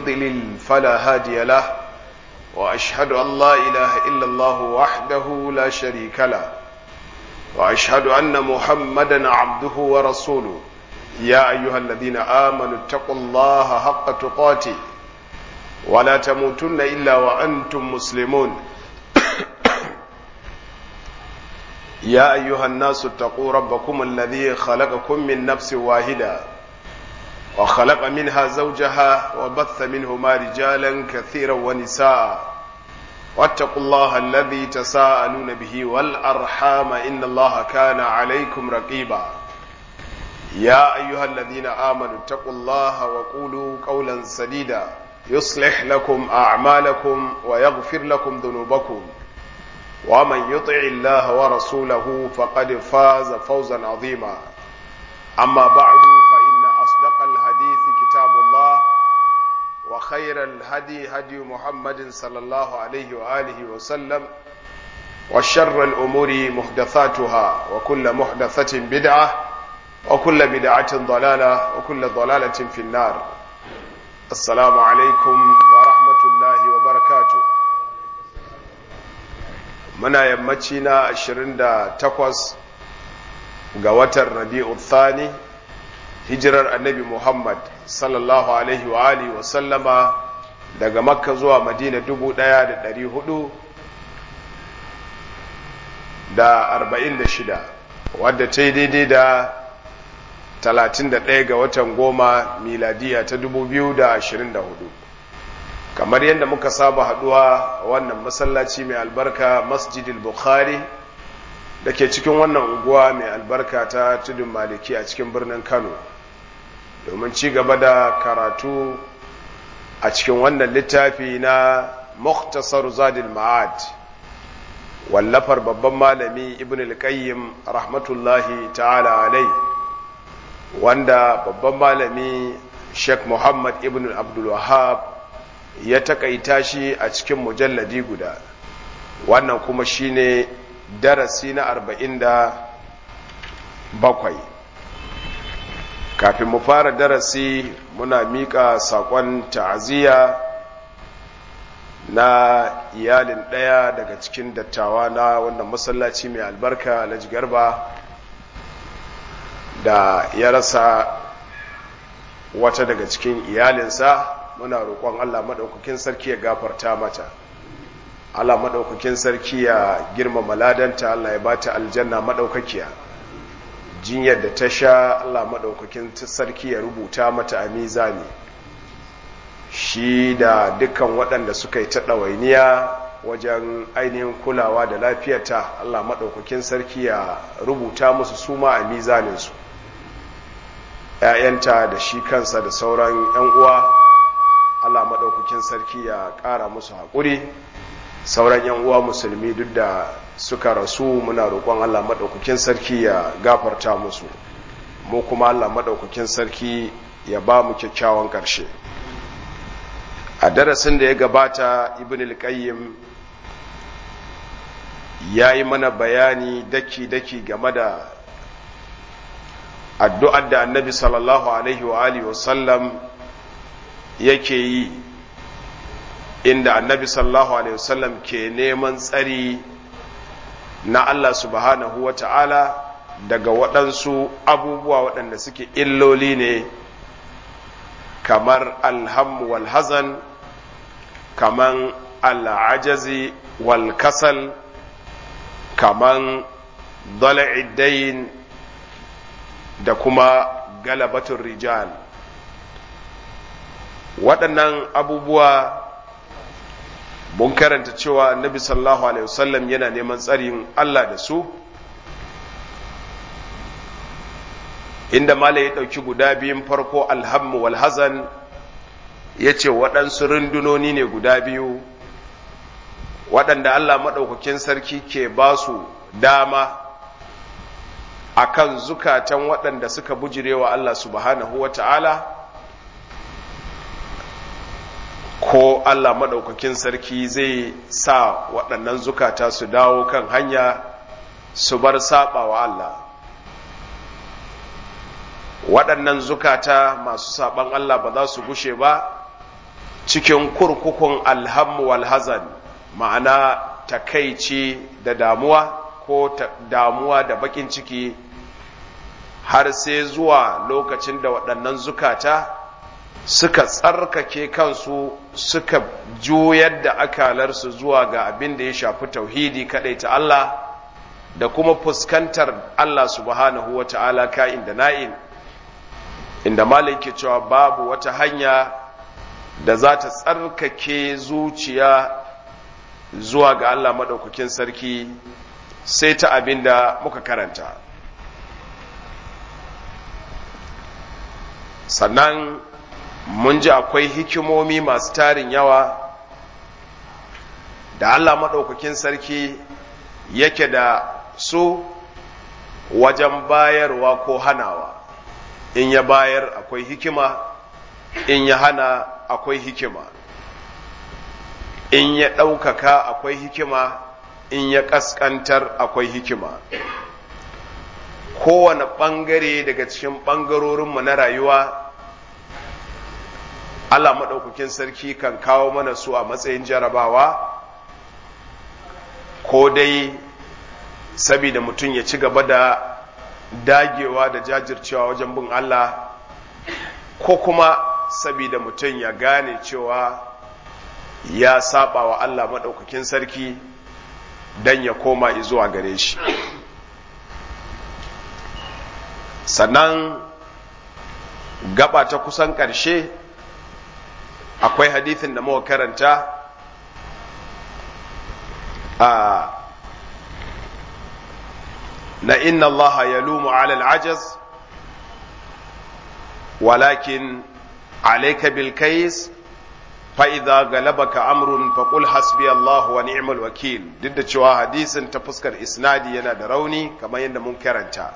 يضلل فلا هادي له وأشهد أن لا إله إلا الله وحده لا شريك له وأشهد أن محمدا عبده ورسوله يا أيها الذين آمنوا اتقوا الله حق تقاته ولا تموتن إلا وأنتم مسلمون يا أيها الناس اتقوا ربكم الذي خلقكم من نفس واحدة وخلق منها زوجها وبث منهما رجالا كثيرا ونساء واتقوا الله الذي تساءلون به والأرحام إن الله كان عليكم رقيبا يا أيها الذين آمنوا اتقوا الله وقولوا قولا سديدا يصلح لكم أعمالكم ويغفر لكم ذنوبكم ومن يطع الله ورسوله فقد فاز فوزا عظيما أما بعد فإن أصدق الحديث كتاب الله وخير الهدي هدي محمد صلى الله عليه وآله وسلم وشر الأمور محدثاتها وكل محدثة بدعة وكل بدعة ضلالة وكل ضلالة في النار السلام عليكم ورحمة الله وبركاته muna yammaci na 28 ga watan rabi'u thani hijirar annabi muhammad sallallahu alaihi wa alihi wa sallama daga makka zuwa madina 1400 da 46 wadda ta yi daidai da 31 ga watan goma miladiya ta 2024 kamar yadda muka saba haduwa wannan masallaci mai albarka masjidil bukhari da ke cikin wannan unguwa mai albarka ta tudun maliki a cikin birnin kano domin ci gaba da karatu a cikin wannan littafi na muktasar zadil ma'ad wallafar babban malami ibn al-qayyim rahmatullahi ta'ala alai wanda babban malami sheikh muhammad ibn abdul wahab ya takaita shi a cikin mujalladi guda wannan kuma shine darasi na arba'in da bakwai kafin mu fara darasi muna miƙa saƙon ta'aziyya na iyalin ɗaya daga cikin dattawa na wannan masallaci mai albarka alhaji garba da ya rasa wata daga cikin iyalinsa muna roƙon Allah maɗaukakin sarki ya gafarta mata Allah maɗaukakin sarki ya girmama ladanta Allah ya bata aljanna maɗaukakiya jinyar da ta sha Allah maɗaukakin sarki ya rubuta mata a mizani shi da dukkan waɗanda suka yi ta ɗawainiya wajen ainihin kulawa da lafiyarta Allah maɗaukakin sarki ya rubuta musu suma a mizaninsu ‘ya'yanta da shi kansa da sauran ‘yan uwa Allah maɗaukakin sarki ya ƙara musu haƙuri sauran yan uwa musulmi duk da suka rasu muna roƙon Allah maɗaukakin sarki ya gafarta musu mu kuma Allah maɗaukakin sarki ya ba mu kyakkyawan ƙarshe a darasin da ya gabata ibn al-qayyim ya yi mana bayani daki-daki game da addu'ar da annabi sallallahu alaihi wa alihi wasallam yake yi inda annabi sallallahu alaihi wasallam ke neman tsari na Allah subhanahu wa ta'ala daga waɗansu abubuwa waɗanda suke illoli ne kamar alhammu wal hazan kaman al'ajazi wal kasal kaman dala'iddain da kuma galabatun rijal waɗannan abubuwa mun karanta cewa annabi sallallahu alaihi wasallam yana neman tsarin Allah da su inda mala ya ɗauki guda biyun farko alhammu wal hazan ya ce waɗansu rundunoni ne guda biyu waɗanda Allah maɗaukakin sarki ke ba su dama a kan zukatan waɗanda suka bujirewa Allah subhanahu wa ta'ala ko Allah maɗaukakin sarki zai sa waɗannan zukata su dawo kan hanya su bar saɓa wa Allah waɗannan zukata masu saɓan Allah ba za su gushe ba cikin kurkukun alhammu wal hazan ma'ana takaici da damuwa ko damuwa da bakin ciki har sai zuwa lokacin da waɗannan zukata suka tsarkake kansu suka juyar da akalarsu zuwa ga abin da ya shafi tauhidi ta Allah da kuma fuskantar Allah subhanahu wa ta'ala ka'in da na'in inda malin ke cewa babu wata hanya da za ta tsarkake zuciya zuwa ga Allah maɗaukakin sarki sai ta abin da muka karanta sannan mun ji akwai hikimomi masu tarin yawa da Allah maɗaukakin sarki yake da su wajen bayarwa ko hanawa in ya bayar akwai hikima in ya hana akwai hikima in ya ɗaukaka akwai hikima in ya ƙasƙantar akwai hikima kowane ɓangare daga cikin ɓangarorinmu na rayuwa Allah maɗaukakin sarki kan kawo mana su a matsayin jarabawa ko dai sabida mutum ya ci gaba da dagewa da jajircewa wajen bin Allah ko kuma sabida mutum ya gane cewa ya saba wa Allah maɗaukakin sarki don ya koma zuwa gare shi sannan gaba ta kusan ƙarshe akwai hadithin da muka karanta a na inna allaha ya lumu alal ajaz walakin alaika bilkais fa'iza galabaka amrun faƙul hasbi Allah wa ni'mal wakil duk da cewa hadisin ta fuskar isnadi yana da rauni kamar yadda mun karanta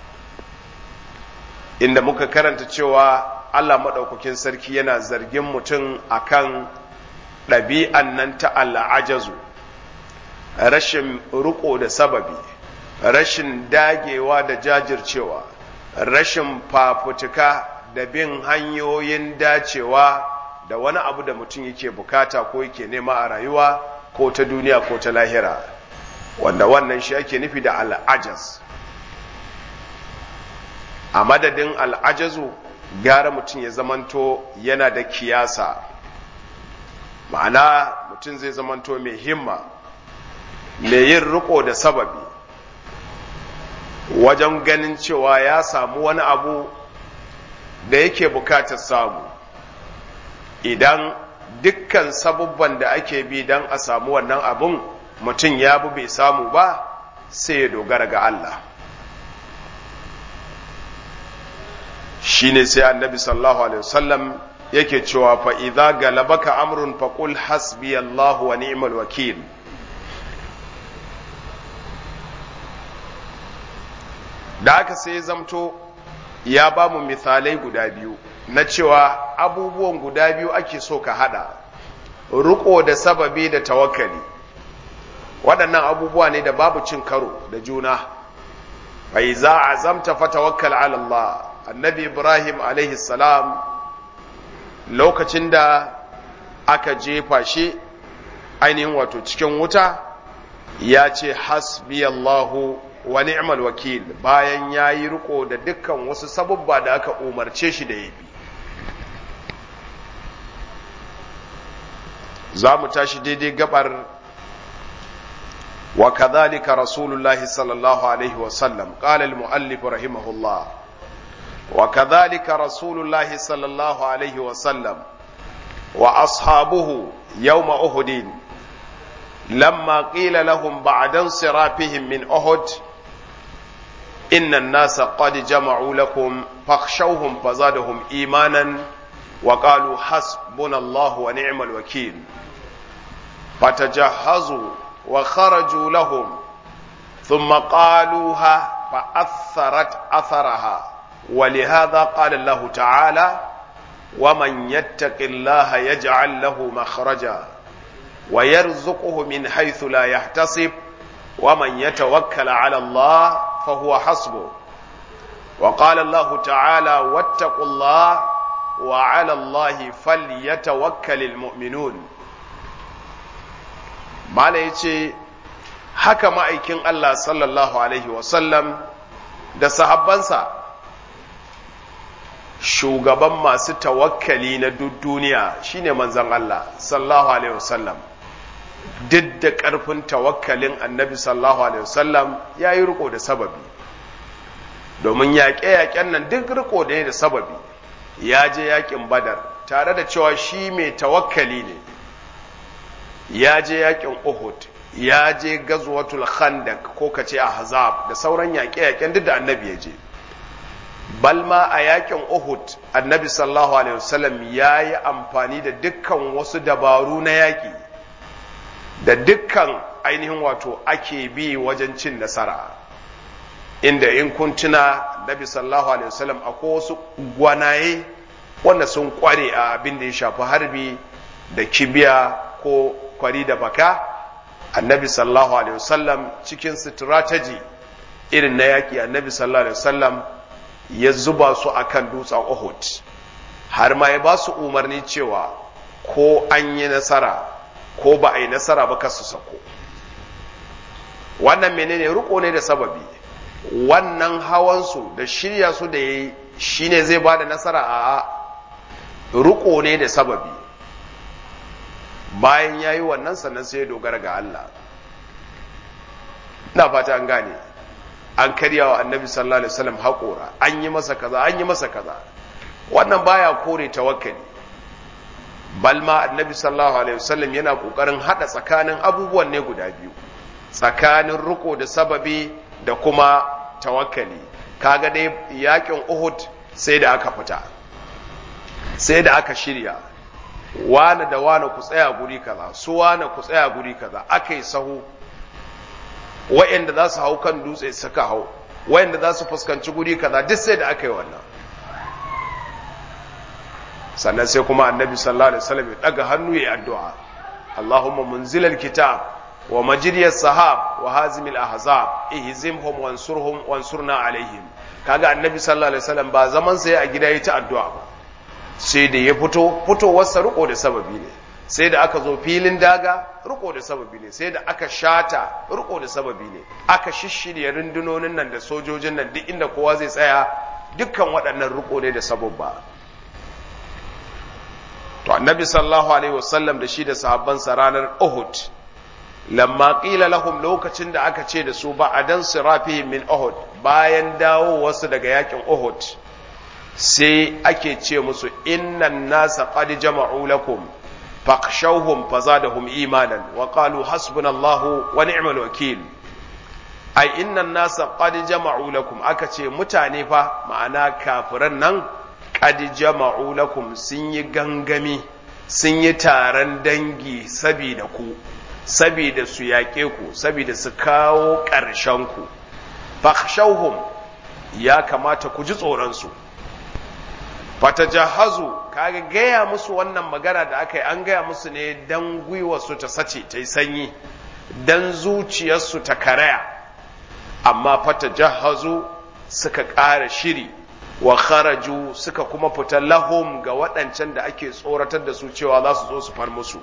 inda muka karanta cewa Allah maɗaukakin sarki yana zargin mutum akan ɗabi'an nan ta al'ajazu rashin riƙo da sababi rashin dagewa da jajircewa rashin fafutuka da bin hanyoyin dacewa da wani abu da mutum yake bukata ko yake nema a rayuwa ko ta duniya ko ta lahira wanda wannan shi ake nufi da al'ajaz a madadin al'ajazu gara mutum ya zamanto yana da kiyasa ma'ana mutum zai zamanto mai himma mai yin riko da sababi wajen ganin cewa ya samu wani abu da yake bukatar samu idan dukkan sabubban da ake bi don a samu wannan abun mutum ya bi bai samu ba sai ya dogara ga Allah shine sai annabi sallallahu alaihi wasallam yake cewa fa idza galabaka amrun faqul hasbi Allah wa ni'mal wakil da aka sai zamto ya ba mu misalai guda biyu na cewa abubuwan guda biyu ake so ka hada riko da sababi da tawakkali waɗannan abubuwa ne da babu cin karo da juna bai za a zamta fa tawakkal ala Allah annabi Ibrahim alaihi salam lokacin da aka jefa shi ainihin wato cikin wuta ya ce hasbi Allahu wa ni'mal wakil bayan ya yi riko da dukkan wasu sabubba da aka umarce shi da ya bi za mu tashi daidai gabar wa kadhalika rasulullahi sallallahu alaihi wasallam qala al-muallif rahimahullah wa kadhalika rasulullahi sallallahu alaihi wasallam wa ashabuhu yawma uhudin لما قيل لهم بعد انصرافهم من أحد إن الناس قد جمعوا لكم فاخشوهم فزادهم إيمانا وقالوا حسبنا الله ونعم الوكيل فتجهزوا وخرجوا لهم ثم قالوها فأثرت أثرها ولهذا قال الله تعالى ومن يتق الله يجعل له مخرجا ويرزقه من حيث لا يحتسب ومن يتوكل على الله فهو حسبه وقال الله تعالى واتقوا الله wa ala Allah falyatawakkalul mu'minun mala yace haka ma'aikin Allah sallallahu alaihi wasallam da sahabbansa shugaban masu tawakkali na duk duniya shine manzon Allah sallallahu alaihi wasallam duk da ƙarfin tawakkalin annabi sallallahu alaihi wasallam ya yi riko da sababi domin yaƙe-yaƙen nan duk riko da da sababi ya je yaƙin badar tare da cewa shi mai tawakkali ne ya je yaƙin uhud ya je gazwatul khandak ko kace ahzab da sauran yaƙe-yaƙen duk da annabi ya je balma a yakin Uhud annabi sallallahu alaihi wasallam ya yi amfani da dukkan wasu dabaru na yaƙi da dukkan ainihin wato ake bi wajen cin nasara inda in kun tuna nabi sallallahu alaihi wasallam akwai wasu gwanaye wanda sun kware a abin da ya shafi harbi da kibiya ko kwari da baka annabi sallallahu alaihi wasallam cikin strategy irin na yaƙi annabi sallallahu alaihi wasallam ya zuba su akan dutsen Uhud har ma ya ba su umarni cewa ko an yi nasara ko ba a yi nasara ba kasu sako wannan menene riko ne da sababi wannan hawansu da shirya su da ya yi shi ne zai ba da nasara a riko ne da sababi bayan ya yi wannan sannan sai ya dogara ga Allah na fata an gane an karya wa annabi sallallahu alaihi wasallam haƙora an yi masa kaza an yi masa kaza wannan baya kore tawakkali balma annabi sallallahu alaihi wasallam yana kokarin hada tsakanin abubuwan ne guda biyu tsakanin riko da sababi da kuma tawakkali kaga dai yakin Uhud sai da aka fita sai da aka shirya wane da wane ku tsaya guri kaza su wane ku tsaya guri kaza aka yi sahu wa'anda za su hau kan dutse suka hau wa'anda za su fuskanci guri kaza duk sai da aka yi wannan sannan sai kuma annabi sallallahu alaihi wasallam ya daga hannu ya addu'a Allahumma munzilal kitab wa majriyas sahab wa hazimil ahzab ihzimhum wansurhum wansurna alaihim kaga annabi sallallahu alaihi wasallam ba zaman sai a gida yayi ta addu'a ba sai da ya fito fitowar sa riko da sababi ne sai da aka zo filin daga riko da sababi ne sai da aka shata riko da sababi ne aka shishirya rundunonin nan da sojojin nan duk inda kowa zai tsaya dukkan waɗannan riko ne da sababba to annabi sallallahu alaihi wasallam da shi da sahabbansa ranar Uhud lamma qila lahum lokacin da aka ce da su ba adan sirafihim min Uhud bayan dawo wasu daga yakin Uhud sai ake ce musu innan nasa qad jama'u lakum faqshawhum fazadahum imanan wa qalu hasbunallahu wa ni'mal wakil ai innan nasa qad jama'u lakum aka ce mutane fa ma'ana kafiran nan qad jama'u lakum sun yi gangami sun yi taron dangi sabida ku sabida su yaƙe ku sabida su kawo ƙarshen ku fakhshawhum ya kamata ku ji tsoron su fatajahazu kaga gaya musu wannan magana da aka yi an gaya musu ne dan gwiwarsu ta sace ta yi sanyi dan zuciyarsu ta karaya amma fatajahazu suka ƙara shiri wa kharaju suka kuma fita lahum ga waɗancan da ake tsoratar da su cewa za su zo su far musu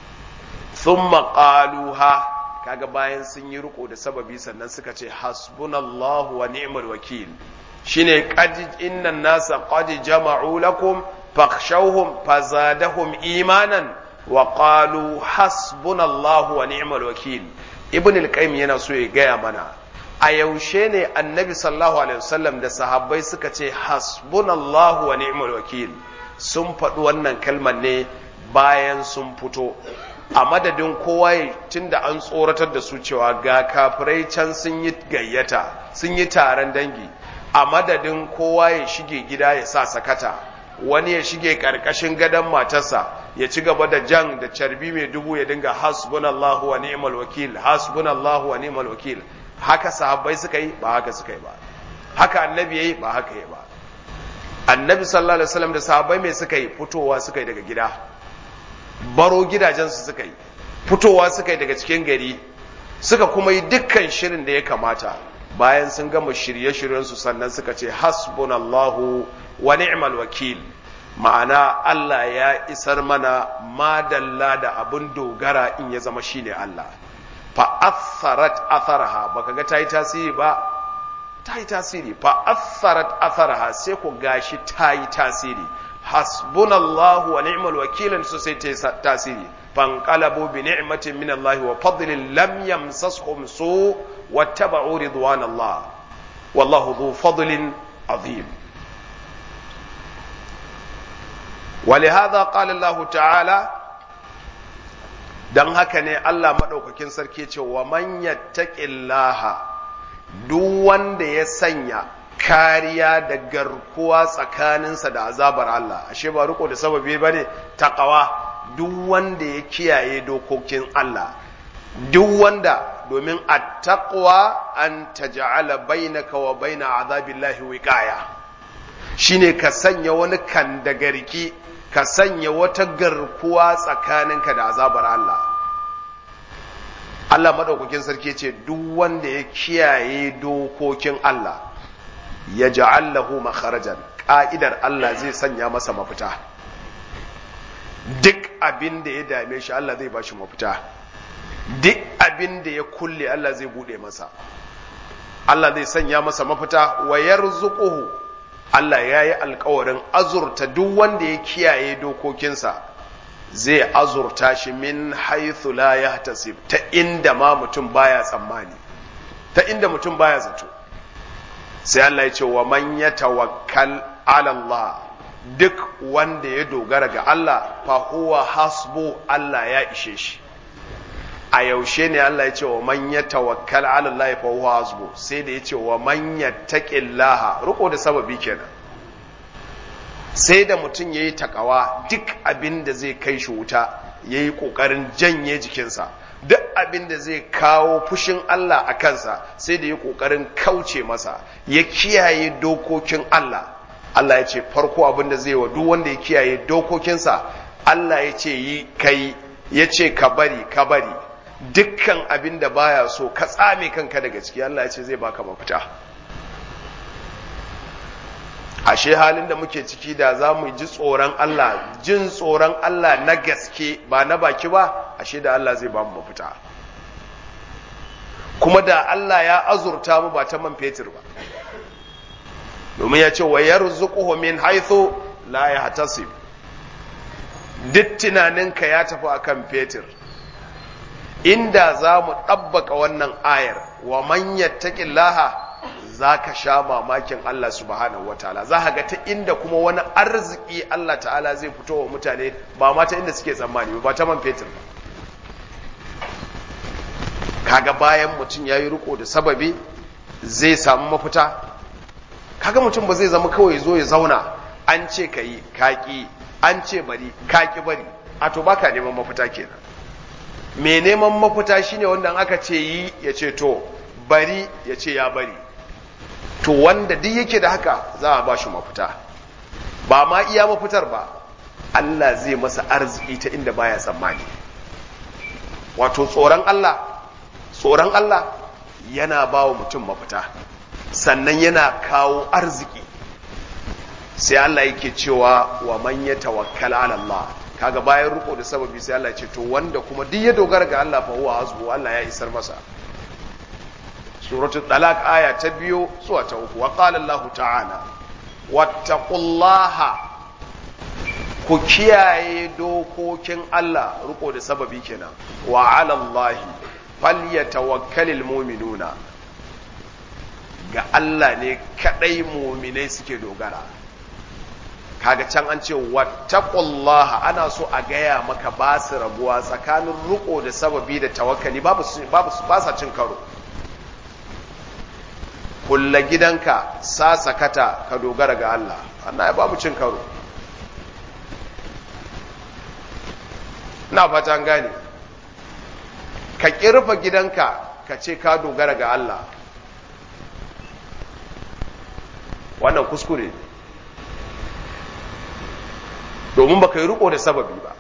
thumma qaluha kaga bayan sun yi riko da sababi sannan suka ce hasbunallahu wa ni'mal wakil shine qad innan nasa qad jama'u lakum fakhshawhum fazadahum imanan wa qalu hasbunallahu wa ni'mal wakil ibn al-qayyim yana so ya gaya mana a yaushe ne annabi sallallahu alaihi wasallam da sahabbai suka ce hasbunallahu wa ni'mal wakil sun faɗi wannan kalmar ne bayan sun fito a madadin kowa tunda an tsoratar da su cewa ga kafirai can sun yi gayyata sun yi taron dangi a madadin kowa ya shige gida ya sa sakata wani ya shige karkashin gadon matarsa ya ci gaba da jan da carbi mai dubu ya dinga hasbunallahu wa ni'mal wakil hasbunallahu wa ni'mal wakil haka sahabbai suka yi ba haka suka yi ba haka annabi yayi ba haka yi ba annabi sallallahu alaihi wasallam da sahabbai mai suka yi fitowa suka yi daga gida baro gidajensu suka yi fitowa suka yi daga cikin gari suka kuma yi dukkan shirin da ya kamata bayan sun gama shirye-shiryensu sannan suka ce hasbunallahu wa ni'mal wakil ma'ana Allah ya isar mana madalla da abin dogara in ya zama shine Allah fa atharat atharha baka ga tayi tasiri ba tayi tasiri fa atharat atharha sai ku gashi tayi tasiri hasbunallahu wa ni'mal wakil so sai tayi tasiri fanqalabu bi ni'matin min Allah wa fadlin lam yamsashum su wattaba'u ridwanallah wallahu dhu fadlin azim ولهذا قال الله تعالى dan haka ne Allah maɗaukakin sarki ce wa man yattaqillaha duk wanda ya sanya kariya da garkuwa tsakaninsa da azabar Allah ashe ba riko da sababi bane taqwa duk wanda ya kiyaye dokokin Allah duk wanda domin attaqwa an taj'ala bainaka wa baina azabillahi wiqaya shine ka sanya wani kandagarki ka sanya wata garkuwa tsakaninka da azabar Allah Allah madaukakin sarki ce duk wanda ya kiyaye dokokin Allah ya ja'allahu makharajan ka'idar Allah zai sanya masa mafita duk abin da ya dame shi Allah zai bashi mafita duk abin da ya kulle Allah zai bude masa Allah zai sanya masa mafita wa yarzuquhu Allah ya yi alkawarin azurta duk wanda ya kiyaye dokokinsa zai azurta shi min haithu la yahtasib ta inda ma mutum baya tsammani ta inda mutum baya zato sai Allah ya ce wa man yatawakkal ala Allah duk wanda ya dogara ga Allah fa huwa hasbu Allah ya ishe shi a yaushe ne Allah ya ce wa man yatawakkal ala Allah fa huwa hasbu sai da ya ce wa man yattaqillaha riko da sababi kenan sai da mutum yayi takawa duk abin da zai kai shi wuta yayi kokarin janye jikinsa duk abin da zai kawo fushin Allah a kansa sai da ya kokarin kauce masa ya kiyaye dokokin Allah Allah ya ce farko abin da zai wa duk wanda ya kiyaye dokokinsa Allah ya ce yi kai ya ce ka bari ka bari dukkan abin da baya so ka tsame kanka daga ciki Allah ya ce zai baka mafita ashe halin da muke ciki da za mu ji tsoron Allah jin tsoron Allah na gaske ba na baki ba ashe da Allah zai ba mu mafita kuma da Allah ya azurta mu ba ta man fetur ba domin ya ce wa yarzuquhu min haythu la yahtasib duk tunaninka ya tafi akan fetur inda za mu ɗabbaka wannan ayar wa man yattaqillaha za ka sha mamakin Allah subhanahu wa ta'ala za ga ta inda kuma wani arziki Allah ta'ala zai fito wa mutane ba ma ta inda suke tsammani ba ta man fetur ba kaga bayan mutum ya yi riko da sababi zai samu mafita kaga mutum ba zai zama kawai zo ya zauna an ce ka yi kaki an ce bari kaki bari a to baka neman mafita kenan mai neman mafita shine wanda aka ce yi ya ce to bari ya ce ya bari to wanda duk yake da haka za a ba shi mafita ba ma iya mafitar ba Allah zai masa arziki ta inda baya tsammani wato tsoron Allah tsoron Allah yana ba wa mutum mafita sannan yana kawo arziki sai Allah yake cewa wa man ya tawakkala ala Allah kaga bayan riko da sababi sai Allah ya ce to wanda kuma duk ya dogara ga Allah fa huwa hasbu Allah ya isar masa suratul talaq aya ta biyu zuwa ta uku wa qala Allah ta'ala wattaqullaha ku kiyaye dokokin Allah riko da sababi kenan wa ala Allah falyatawakkalul mu'minuna ga Allah ne kadai mu'minai suke dogara kaga can an ce wattaqullaha ana so a gaya maka ba su rabuwa tsakanin riko da sababi da tawakkali babu babu ba sa cin karo kulla gidanka sa sakata ka dogara ga Allah Allah ya babu cin karo na fata gane ka kirfa gidanka ka ce ka dogara ga Allah wannan kuskure domin baka yi riko da sababi ba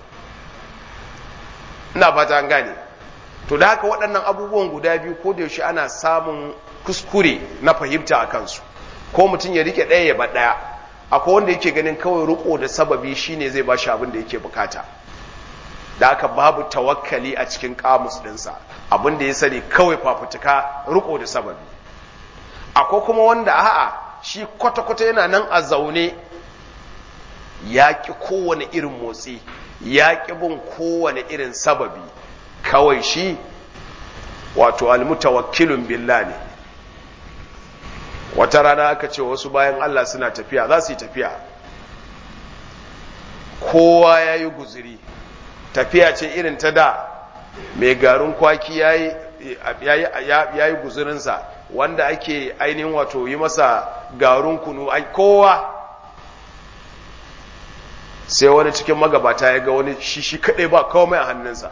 ina fata gane to da haka waɗannan abubuwan guda biyu ko da yaushe ana samun kuskure na fahimta a kansu ko mutum ya rike ɗaya ya ba ɗaya akwai wanda yake ganin kawai riko da sababi shine zai ba shi abin da yake bukata da aka babu tawakkali a cikin kamus ɗinsa abin da ya sani kawai fafutuka riko da sababi akwai kuma wanda a'a shi kwata-kwata yana nan a zaune ya ƙi kowane irin motsi ya ƙi bin kowane irin sababi kawai shi wato almutawakkilun billah ne wata rana aka ce wasu bayan Allah suna tafiya za su yi tafiya kowa ya yi guziri tafiya ce irin ta da mai garin kwaki ya yi guzirinsa wanda ake ainihin wato yi masa garin kunu kowa sai wani cikin magabata ya ga wani shishi kaɗai ba kawai a hannunsa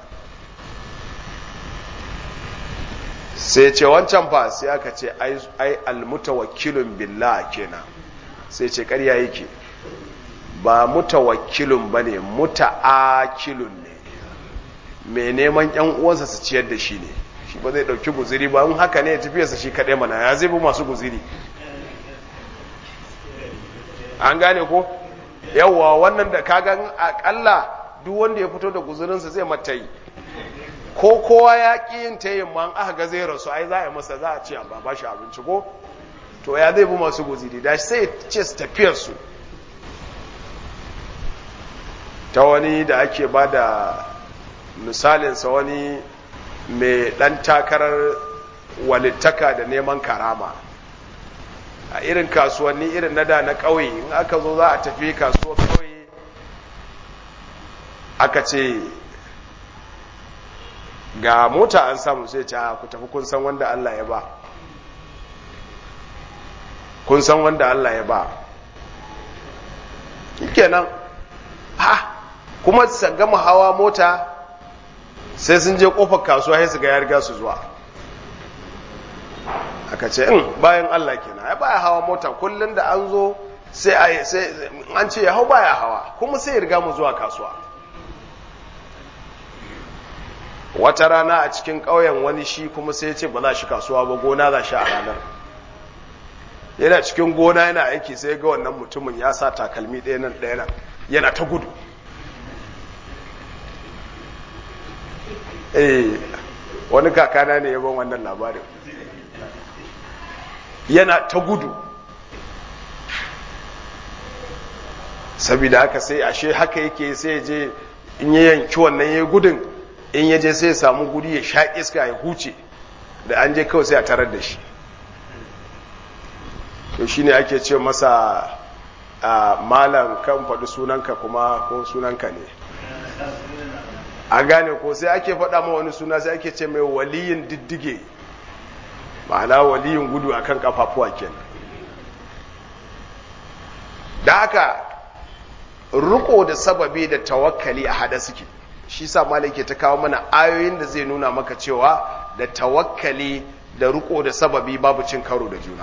sai ce wancan fa sai aka ce ai almutawakkilun billah kenan sai ce ƙarya yake ba mutawakkilun bane muta'akilun ne mai neman yan uwansa su ciyar da shi ne shi ba zai dauki guziri ba in haka ne ya tafiyarsa shi kaɗai mana ya zai bi masu guziri an gane ko yawwa wannan da kagan akalla duk wanda ya fito da guzurinsa zai matayi ko kowa ya ƙi yin tayin ma aka ga zai rasu ai za a yi masa za a ce a ba shi abinci ko to ya zai bi masu guziri da sai ce su tafiyar su ta wani da ake ba da misalinsa wani mai ɗan takarar walittaka da neman karama a irin kasuwanni irin na da na ƙauye in aka zo za a tafi kasuwar ƙauye aka ce ga mota an samu sai ce ku tafi kun san wanda Allah ya ba kun san wanda Allah ya ba kenan ha kuma su gama hawa mota sai sun je kofar kasuwa sai su ga ya riga su zuwa aka ce in bayan Allah kenan ai baya hawa mota kullun da an zo sai an ce ya hau baya hawa kuma sai ya riga mu zuwa kasuwa wata rana a cikin ƙauyen wani shi kuma sai ya ce ba za shi kasuwa ba gona za shi a ranar yana cikin gona yana aiki sai ga wannan mutumin ya sa takalmi ɗaya nan ɗaya nan yana ta gudu eh wani kakana ne yaban wannan labarin yana ta gudu saboda haka sai ashe haka yake sai je in ya yanki wannan ya gudun in ya je sai ya samu guri ya sha iska ya huce da an je kawai sai a tarar da shi to shi ne ake ce masa malam kan faɗi sunanka kuma ko sunanka ne a gane ko sai ake faɗa ma wani suna sai ake ce mai waliyin diddige ma'ana waliyin gudu akan kafafuwa kenan da haka riko da sababi da tawakkali a hada suke shi sa malai ke ta kawo mana ayoyin da zai nuna maka cewa da tawakkali da riko da sababi babu cin karo da juna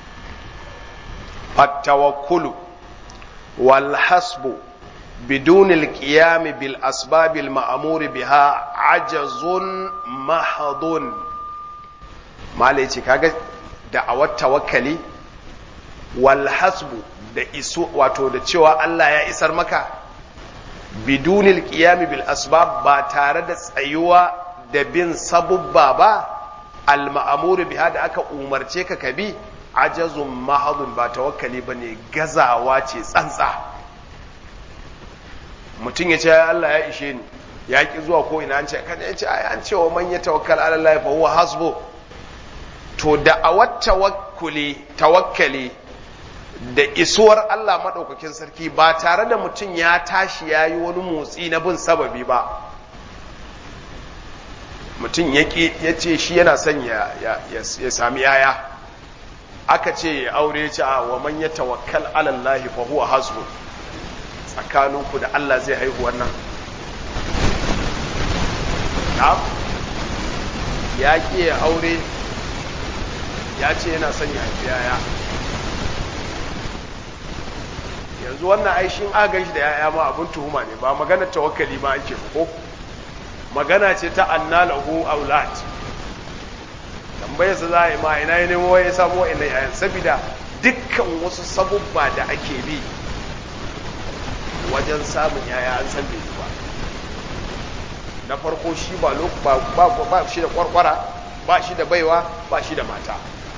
fattawakkulu wal hasbu بدون القيام بالأسباب المأمور بها عجز محض ما ليتي كاغا دعوة توكلي والحسب da iso wato da cewa Allah ya isar maka bidunil qiyami bil asbab ba tare da tsayuwa da bin sabubba ba al ma'mur biha da aka umarce ka kabi ajazun mahadun ba tawakkali bane gazawa ce tsantsa mutum ya ce Allah ya ishe ni ya ki zuwa ko ina an ce kan ya ce ai an ce wa man ya tawakkal ala Allah fa huwa hasbu to da awat tawakkuli tawakkali da isuwar Allah madaukakin sarki ba tare da mutum ya tashi ya yi wani motsi na bin sababi ba mutum ya ce shi yana son ya sami yaya aka ce ya aure ce a wa man ya tawakkal ala Allah fa huwa hasbu tsakaninku da Allah zai haihu wannan ya ƙi ya aure ya ce yana son ya haifi yaya yanzu wannan aishin agan shi da yaya ma abin tuhuma ne ba magana tawakkali ma ake ko magana ce ta anna lahu aulad tambayar sa za a yi ma ina ya nemo ya samu wa'annan yayan saboda dukkan wasu sabubba da ake bi wajen samun yaya an san bai ba na farko shi ba ba ba shi da kwarkwara ba shi da baiwa ba shi da mata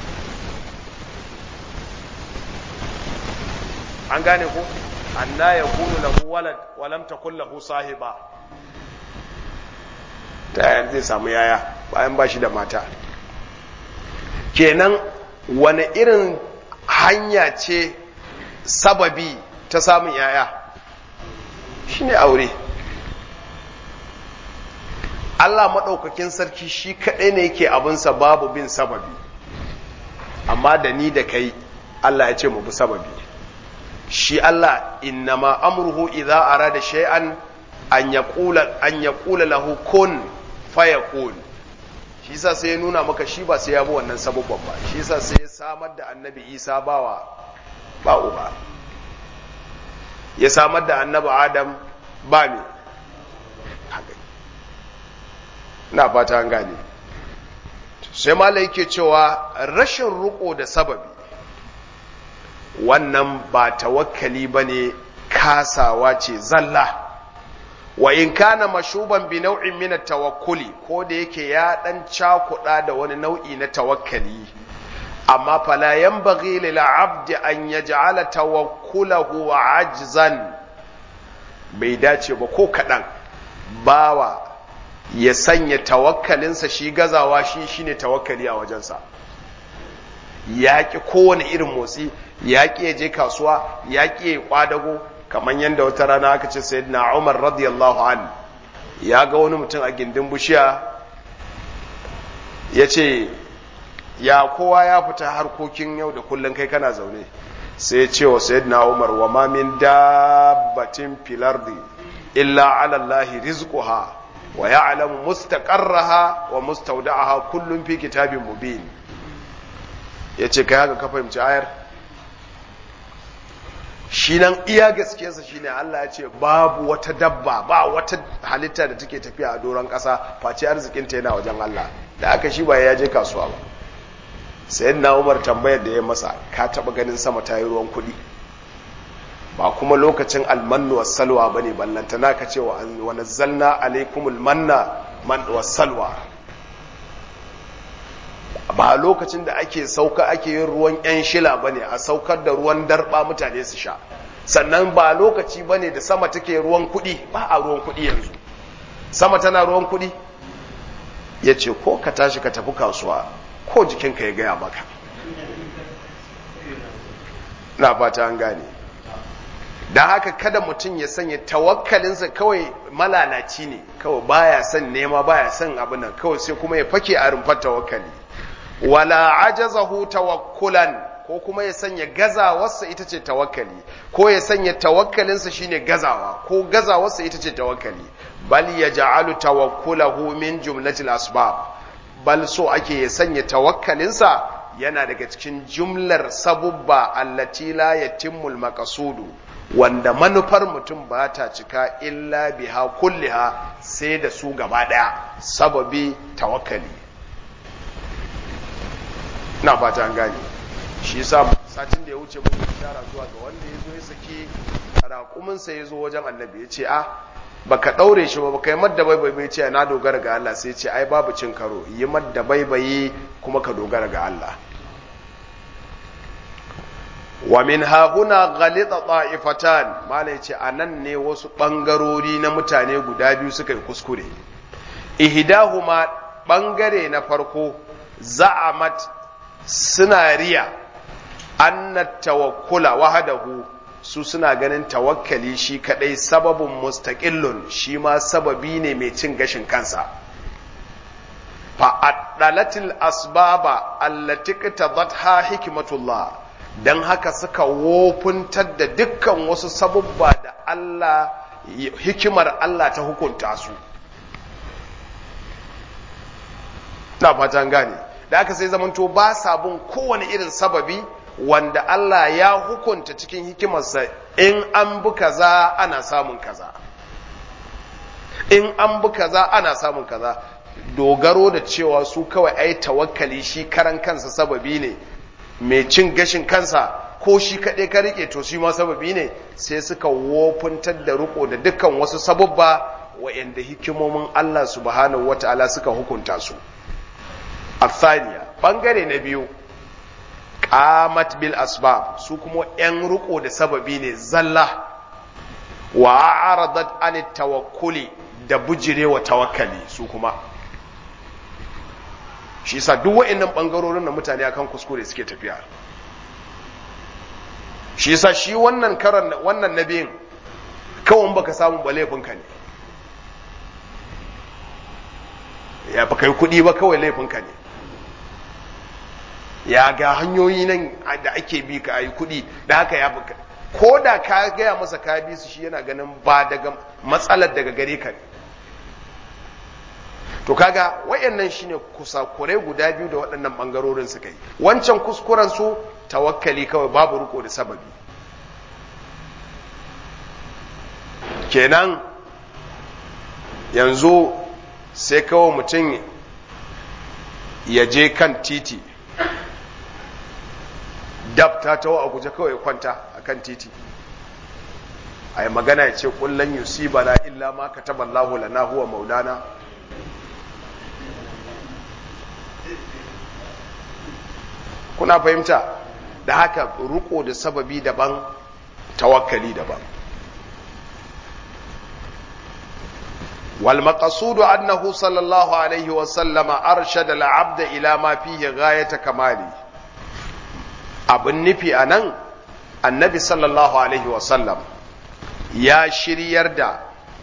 an gane ko anna yakunu lahu walad wa lam takul lahu sahiba ta yaya zai samu yaya bayan ba shi da mata kenan wani irin hanya ce sababi ta samun yaya shine aure Allah maɗaukakin sarki shi kaɗai ne yake abinsa babu bin sababi amma da ni da kai Allah ya ce mu bi sababi shi Allah innama amruhu idza arada shay'an an yaqula an yaqula lahu kun fayakun shi yasa sai ya nuna maka shi ba sai ya bi wannan sababban ba shi yasa sai ya samar da annabi Isa bawa ba uba ya samar da annabi Adam ba me na fata an gane sai malai yake cewa rashin ruko da sababi wannan ba tawakkali bane kasawa ce zalla wa in kana mashuban bi nau'in min tawakkuli ko da yake ya dan cakuda da wani nau'i na tawakkali amma fala yanbaghi lil 'abdi an yaj'ala tawakkulahu ajzan bai dace ba ko kadan bawa ya sanya tawakkalinsa shi gazawa shi shine tawakkali a wajensa yaƙi kowane irin motsi yaƙi ya je kasuwa yaƙi ya kwadago kamar yadda wata rana aka ce sayyidina Umar radiyallahu an ya ga wani mutum a gindin bishiya ya ce ya kowa ya fita harkokin yau da kullum kai kana zaune sai ya ce wa sayyidina Umar wa ma min dabbatin fil ardi illa ala Allah rizquha wa ya'lamu mustaqarraha wa mustawda'aha kullun fi kitabin mubin yace kai haka ka fahimci ayar shi nan iya gaskiyarsa shine Allah ya ce babu wata dabba ba wata halitta da take tafiya a doron ƙasa face arzikinta yana wajen Allah da aka shi ba ya je kasuwa ba sayan na umar tambayar da ya masa ka taɓa ganin sama ta yi ruwan kuɗi ba kuma lokacin almannu wa salwa ba ne ballantana ka ce wa nazzalna alaikumul manna man wa salwa ba lokacin da ake sauka ake yin ruwan yan shila ba ne a saukar da ruwan darba mutane su sha sannan ba lokaci ba ne da sama take ruwan kuɗi ba a ruwan kuɗi yanzu sama tana ruwan kuɗi ya ce ko ka tashi ka tafi kasuwa ko jikinka ya gaya maka na fata an gane da haka kada mutum ya sanya tawakkalinsa kawai malalaci ne kawai baya son nema baya son abin nan kawai sai kuma ya fake a rumfar tawakkali wala ajazahu tawakkulan ko kuma ya sanya gazawarsa ita ce tawakkali ko ya sanya tawakkalinsa shine gazawa ko gazawarsa ita ce tawakkali bal yaj'alu tawakkulahu min jumlatil asbab bal so ake ya sanya tawakkalinsa yana daga cikin jumlar sabubba allati la yatimmul maqsudu wanda manufar mutum ba ta cika illa biha kulliha sai da su gaba daya sababi tawakkali na fata an gane shi yasa satin da ya wuce mun ishara zuwa ga wanda ya zo ya saki raƙuminsa ya zo wajen annabi ya ce a baka ɗaure shi ba baka yi madda baibayi bai ce na dogara ga Allah sai ce ai babu cin karo yi madda baibayi kuma ka dogara ga Allah wa min hahuna ghalita ta'ifatan malai ce anan ne wasu bangarori na mutane guda biyu suka yi kuskure ihdahuma bangare na farko za'amat suna riya anna tawakkula wahdahu su suna ganin tawakkali shi kadai sababin mustaqillun shi ma sababi ne mai cin gashin kansa fa addalatil asbaba allati qtadatha hikmatullah dan haka suka wofuntar da dukkan wasu sabubba da Allah hikimar Allah ta hukunta su na fatan gane da aka sai zamanto ba sabon kowane irin sababi wanda Allah ya hukunta cikin hikimarsa in an bi kaza ana samun kaza in an bi kaza ana samun kaza dogaro da cewa su kawai ai tawakkali shi karan kansa sababi ne mai cin gashin kansa ko shi kaɗai ka rike to shi ma sababi ne sai suka wofuntar da riko da dukkan wasu sababba wa'anda hikimomin Allah subhanahu wata'ala suka hukunta su athaniya bangare na biyu qamat bil asbab su kuma yan riko da sababi ne zalla wa a'radat an tawakkuli da bujirewa tawakkali su kuma shi yasa duk wa'annan bangarorin da mutane akan kuskure suke tafiya shi yasa shi wannan karan wannan nabiyin kawai baka samu ba laifinka ne ya baka yi kuɗi ba kawai laifinka ne ya ga hanyoyi nan da ake bi ka yi kuɗi da haka ya baka ko da ka gaya masa ka bi su shi yana ganin ba daga matsalar daga gare ka ne to kaga wayannan shine kusakurai guda biyu da waɗannan bangarorin suka yi wancan kuskuren su tawakkali kawai babu riko da sababi kenan yanzu sai kawai mutum ya je kan titi dab ta tawo a guje kawai kwanta a kan titi a yi magana ya ce kullum yusibana illa ma kataballahu lana huwa maulana kuna fahimta da haka ruko da sababi daban tawakkali daban والمقصود أنه صلى الله عليه وسلم أرشد العبد إلى ما فيه غاية كماله abin nufi a nan annabi sallallahu alaihi wasallam ya shiryar da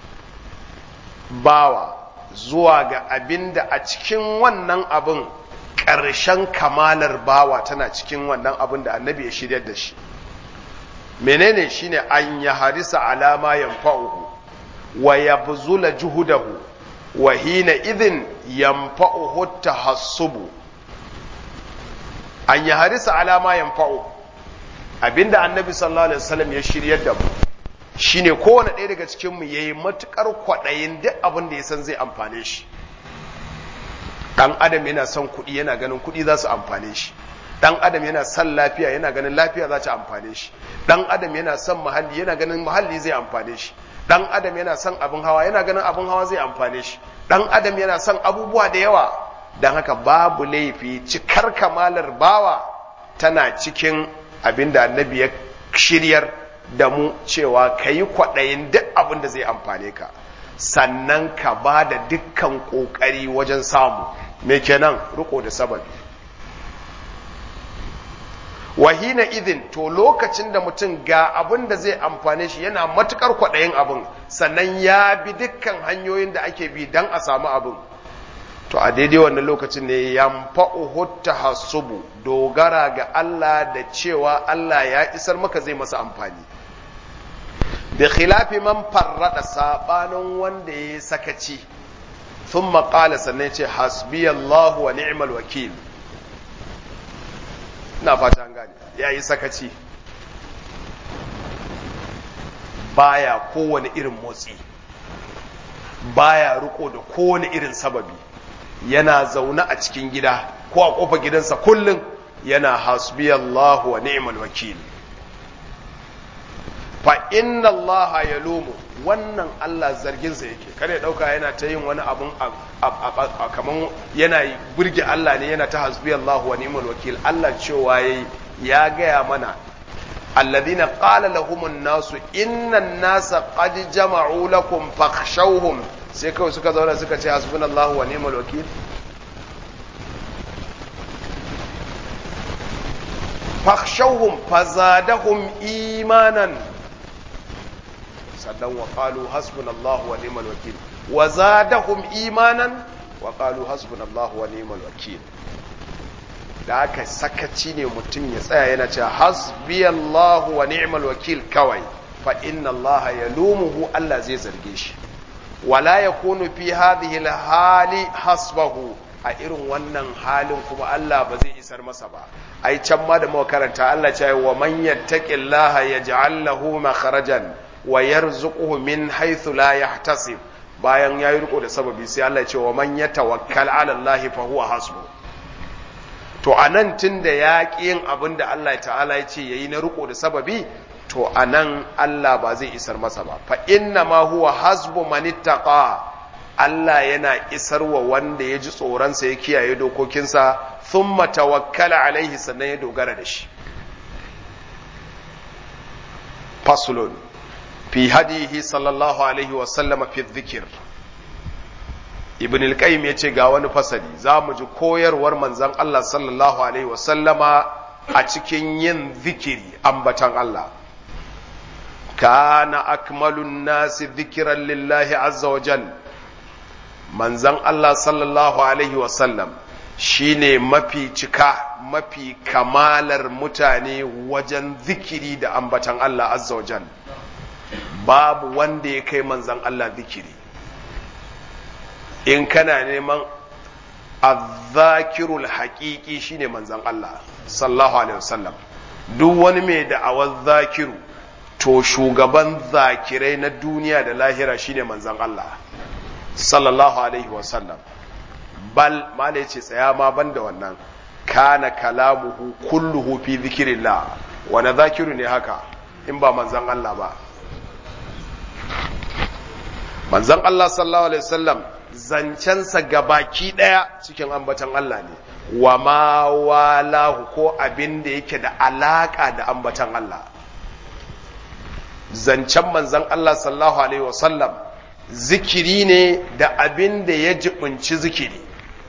bawa zuwa ga abin da a cikin wannan abin ƙarshen kamalar bawa tana cikin wannan abin da annabi ya shiryar da shi menene shine an ya harisa alama yanfa'uhu wa yabzula juhudahu wa hina idhin yanfa'uhu tahassubu an yi harisa alama yanfa'u abinda annabi sallallahu alaihi wasallam ya shiryar da mu shine kowane ɗaya daga cikin mu yayi matukar kwaɗayin duk abin da ya san zai amfane shi dan adam yana son kuɗi yana ganin kuɗi za su amfane shi dan adam yana son lafiya yana ganin lafiya za ta amfane shi dan adam yana son muhalli yana ganin muhalli zai amfane shi dan adam yana son abin hawa yana ganin abin hawa zai amfane shi dan adam yana son abubuwa da yawa don haka babu laifi cikar kamalar bawa tana cikin abin da annabi ya shiryar da mu cewa ka yi kwaɗayin duk abin da zai amfane ka sannan ka ba da dukkan ƙoƙari wajen samu me kenan riko da sababi wahina idin to lokacin da mutum ga abin da zai amfane shi yana matukar kwaɗayin abin sannan ya bi dukkan hanyoyin da ake bi don a samu abin to a daidai wannan lokacin ne yamfa'uhu tahassubu dogara ga Allah da cewa Allah ya isar maka zai masa amfani bi khilafi man farrada sabanin wanda ya sakaci thumma qala sannan ce hasbiyallahu wa ni'mal wakil ina fata an gane yayi sakaci baya kowane irin motsi baya riko da kowane irin sababi yana zaune a cikin gida ko a kofa gidansa kullum yana hasbiyallahu wa ni'mal wakil fa inna Allah ya lumu wannan Allah zarginsa yake kare ya dauka yana ta yin wani abun kaman yana burge Allah ne yana ta hasbiyallahu wa ni'mal wakil Allah cewa yayi ya gaya mana alladhina qala lahumun nasu innan nasa qad jama'u lakum fakhshawhum sai kawai suka zauna suka ce hasbunallahu wa ni'mal wakil fakhshawhum fazadahum imanan sannan wa qalu hasbunallahu wa ni'mal wakil wa zadahum imanan wa qalu hasbunallahu wa ni'mal wakil da aka sakaci ne mutum ya tsaya yana cewa hasbiyallahu wa ni'mal wakil kawai fa inna Allah yalumuhu Allah zai zarge shi wala yakunu fi hadhihi hali hasbahu a irin wannan halin kuma Allah ba zai isar masa ba ai can ma da muka karanta Allah ce wa man yattaqillaha yaj'al lahu makharajan wa yarzuquhu min haythu la yahtasib bayan yayi riko da sababi sai Allah ya ce wa man yatawakkal ala Allah fa huwa hasbu to to a nan tun da ya ƙi yin abin da Allah ta'ala ya ce ya yi na riko da sababi to a nan Allah ba zai isar masa ba fa inna ma huwa hasbu manittaqa Allah yana isar wa wanda ya ji tsoronsa ya kiyaye dokokinsa thumma tawakkala alaihi sannan ya dogara da shi faslun fi hadihi sallallahu alaihi wa sallama fi dhikr ibn al-qayyim yace ga wani fasali za mu ji koyarwar manzon Allah sallallahu alaihi wa sallama a cikin yin zikiri ambatan Allah kana akmalun nasi dhikran lillahi azza wa jal manzon Allah sallallahu alaihi wa sallam shine mafi cika mafi kamalar mutane wajen zikiri da ambatan Allah azza wa jal babu wanda ya kai manzon Allah zikiri in kana neman azzakirul haƙiƙi shine manzan Allah sallallahu alaihi wasallam duk wani mai da'awar zakiru to shugaban zakirai na duniya da lahira shine manzan Allah sallallahu alaihi wasallam bal mala yace tsaya ma banda wannan kana kalamuhu kulluhu fi zikrillah wani zakiru ne haka in ba manzan Allah ba manzan Allah sallallahu alaihi wasallam zancensa gabaki ɗaya cikin ambatan Allah ne wa ma walahu ko abin da yake da alaƙa da ambatan Allah zancen manzan Allah sallallahu alaihi wasallam zikiri ne da abin da ya jibinci zikiri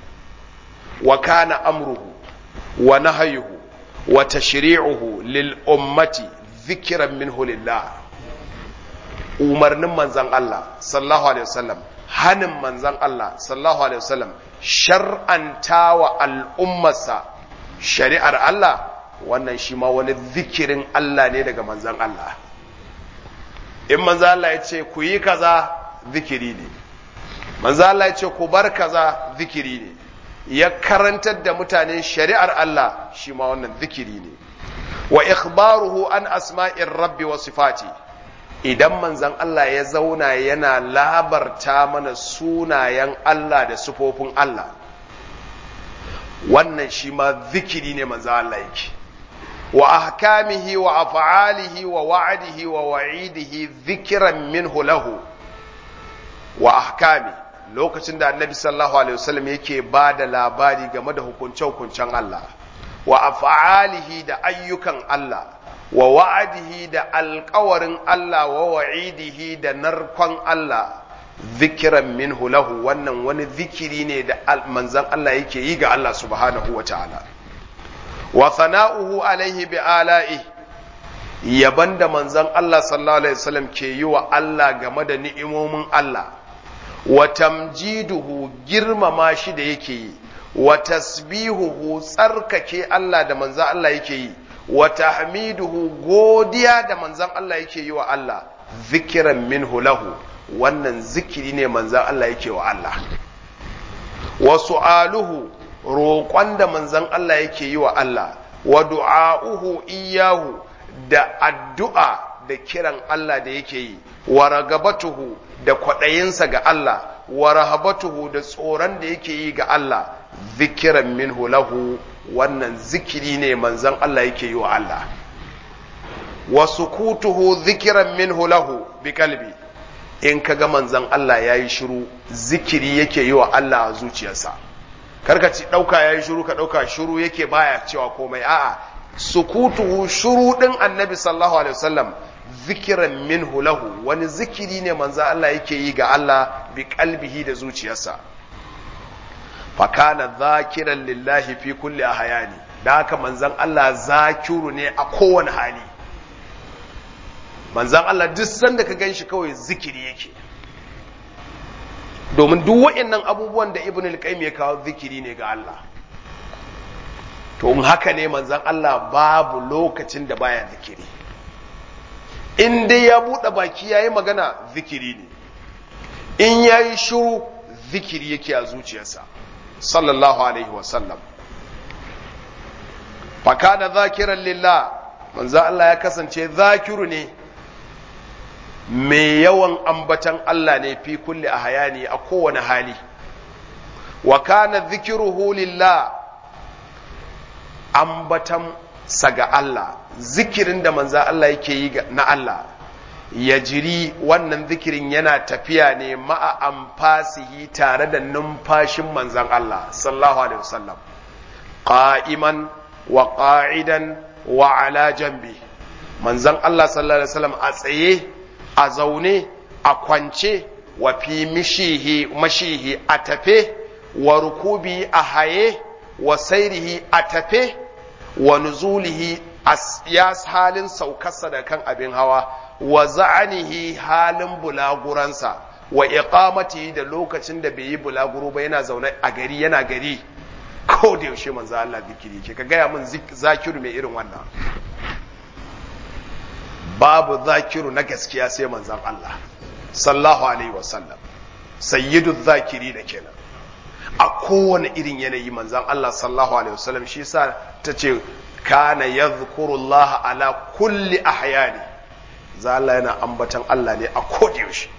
wa kana amruhu wa nahayuhu wa tashri'uhu lil ummati zikiran minhu lillah umarnin manzan Allah sallallahu alaihi wasallam hanin manzan Allah sallallahu alaihi wasallam shar'anta wa al'ummarsa shari'ar Allah wannan shi ma wani zikirin Allah ne daga manzan Allah in manzan Allah ya ce ku yi kaza zikiri ne manzan Allah ya ce ku bar kaza zikiri ne ya karantar da mutane shari'ar Allah shi ma wannan zikiri ne wa ikhbaruhu an asma'ir rabbi wa sifati idan manzan Allah ya zauna yana labarta mana sunayen Allah da sufofin Allah wannan shi ma zikiri ne manzan Allah yake wa ahkamihi wa af'alihi wa wa'adihi wa wa'idihi zikiran minhu lahu wa ahkami lokacin da annabi sallallahu alaihi wasallam yake ba da labari game da hukunce-hukuncen Allah wa af'alihi da ayyukan Allah wa wa'adihi da alkawarin Allah wa wa'idihi da narkon Allah zikiran minhu lahu wannan wani zikiri ne da manzan Allah yake yi ga Allah subhanahu wa ta'ala wa sana'uhu alaihi bi ala'i yaban da manzan Allah sallallahu alaihi wasallam ke yi wa Allah game da ni'imomin Allah wa tamjiduhu girmama shi da yake yi wa tasbihuhu tsarkake Allah da manzan Allah yake yi wa tahmiduhu godiya da manzan Allah yake yi wa Allah zikiran minhu lahu wannan zikiri ne manzan Allah yake wa Allah wa su'aluhu roƙon da manzan Allah yake yi wa Allah wa du'a'uhu iyahu da addu'a da kiran Allah da yake yi wa ragabatuhu da kwaɗayinsa ga Allah wa rahabatuhu da tsoron da yake yi ga Allah zikiran minhu lahu wannan zikiri ne manzan Allah yake yi wa Allah wa sukutuhu zikiran minhu lahu bi kalbi in kaga manzan Allah ya yi shiru zikiri yake yi wa Allah a zuciyarsa karka ci ɗauka ya yi shiru ka ɗauka shiru yake baya cewa komai a'a sukutuhu shiru ɗin annabi sallallahu alaihi wasallam zikiran minhu lahu wani zikiri ne manzan Allah yake yi ga Allah bi kalbihi da zuciyarsa fakana zakiran lillahi fi kulli ahyani da haka manzan Allah zakiru ne a kowane hali manzan Allah duk sanda ka ganshi kawai zikiri yake domin duk waɗannan abubuwan da ibn al-qayyim ya kawo zikiri ne ga Allah to in haka ne manzan Allah babu lokacin da baya zikiri in dai ya buɗe baki yayi magana zikiri ne in yayi shiru zikiri yake a zuciyarsa sallallahu alaihi wasallam fakana zakiran lillah manzo Allah ya kasance zakiru ne mai yawan ambatan Allah ne fi kulli hayani a kowane hali wa kana zikiruhu lillah ambatan sa ga Allah zikirin da manzan Allah yake yi na Allah ya jiri wannan zikirin yana tafiya ne ma'a amfasihi tare da numfashin manzan Allah sallallahu alaihi wasallam qa'iman wa qa'idan wa ala jambi manzan Allah sallallahu alaihi wasallam a tsaye a zaune a kwance wa fi mishihi mashihi a tafe wa rukubi a haye wa sairihi a tafe wa nuzulihi ya halin saukarsa da kan abin hawa wa za'anihi halin bulaguransa wa iqamati da lokacin da bai yi bulaguro ba yana zaune a gari yana gari ko da yaushe manzo Allah zikiri ke ka gaya min zakiru mai irin wannan babu zakiru na gaskiya sai manzon Allah sallallahu alaihi wasallam sayyidu zakiri da kenan a kowane irin yanayi manzon Allah sallallahu alaihi wasallam shi yasa tace kana yadhkurullaha ala kulli ahyani za Allah yana ambatan Allah ne a yaushe